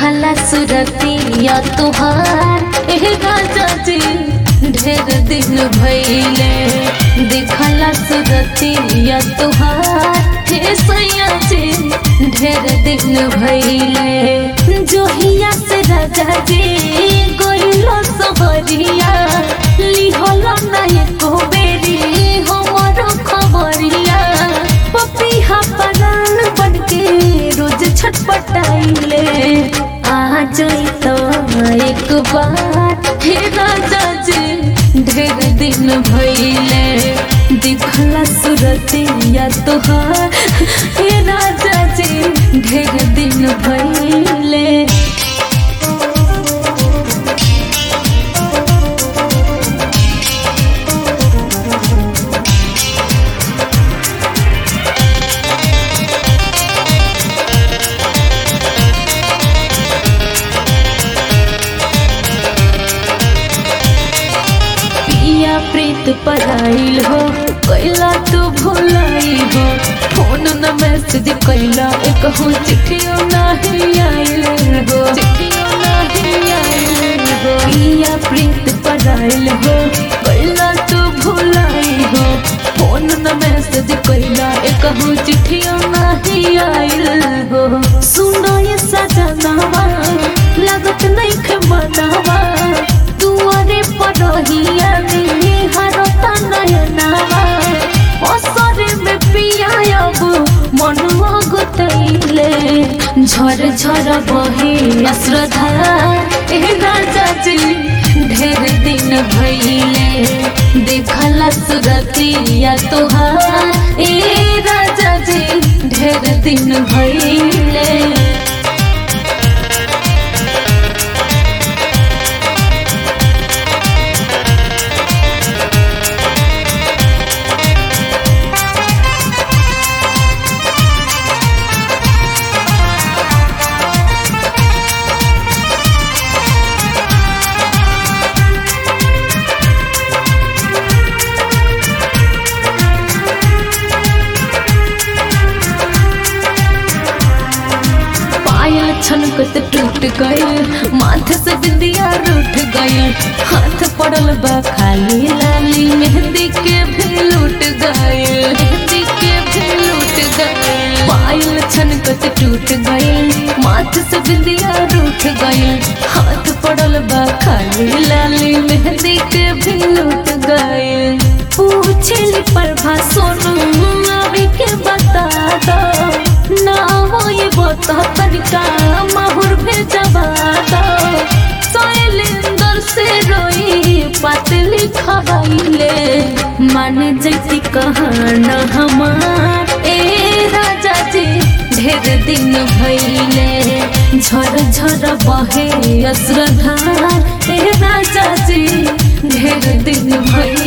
देखला सुरतिया तुहार एह राजा जी ढेर दिन भइले देखला सुरतिया तुहार हे सैया जी ढेर दिन भइले जोहिया से राजा जी गोइलो सबरिया लिहल ना एको बेरी हमरो खबरिया पपिहा परान बनके रोज छटपटाइले आ जाई तो एक बार हे राजा जी ढेर दिन भइले दिखला सुरतिया तोहार हे राजा जी ढेर दिन भइले पिया प्रीत पढ़ाइल हो कैला तू भुलाई हो फोन न मैसेज कैला एक हो चिट्ठियों नहीं आइल हो चिट्ठियों नहीं आइल हो पिया प्रीत पढ़ाइल हो कैला तू भुलाई हो फोन न मैसेज कैला एक हो चिट्ठियों नहीं आइल हो सुनो ये सजनावा लागत नहीं खे मनावा दुआरे पड़हिया में हरता नयनावा असरे में पिया अब मनवा गुतैले झर झर बहे अश्रद्धा ए राजा जी ढेर दिन भइले देखला सुरतिया तोहार ए राजा जी ढेर दिन भइले पायल छनकत टूट गइल माथे से बिंदिया रूठ गइल हाथ पड़ल बा खाली लाली मेहंदी के भी लूट गइल मेहंदी के भी लूट गइल पायल छनकत टूट गइल माथे से बिंदिया रूठ गइल हाथ पड़ल बा खाली लाली मेहंदी के भी लूट गइल पूछली प्रभा सोनू अभी के बता दो ना वो ये बता तनिका माहुर भेजबा दो शैलेंद्र से रोई पतली खबाइले मान जैती कहाना हमार ए राजा जी ढेर दिन भइले झर झर बहे अश्रद्धार ए राजा जी ढेर दिन भइले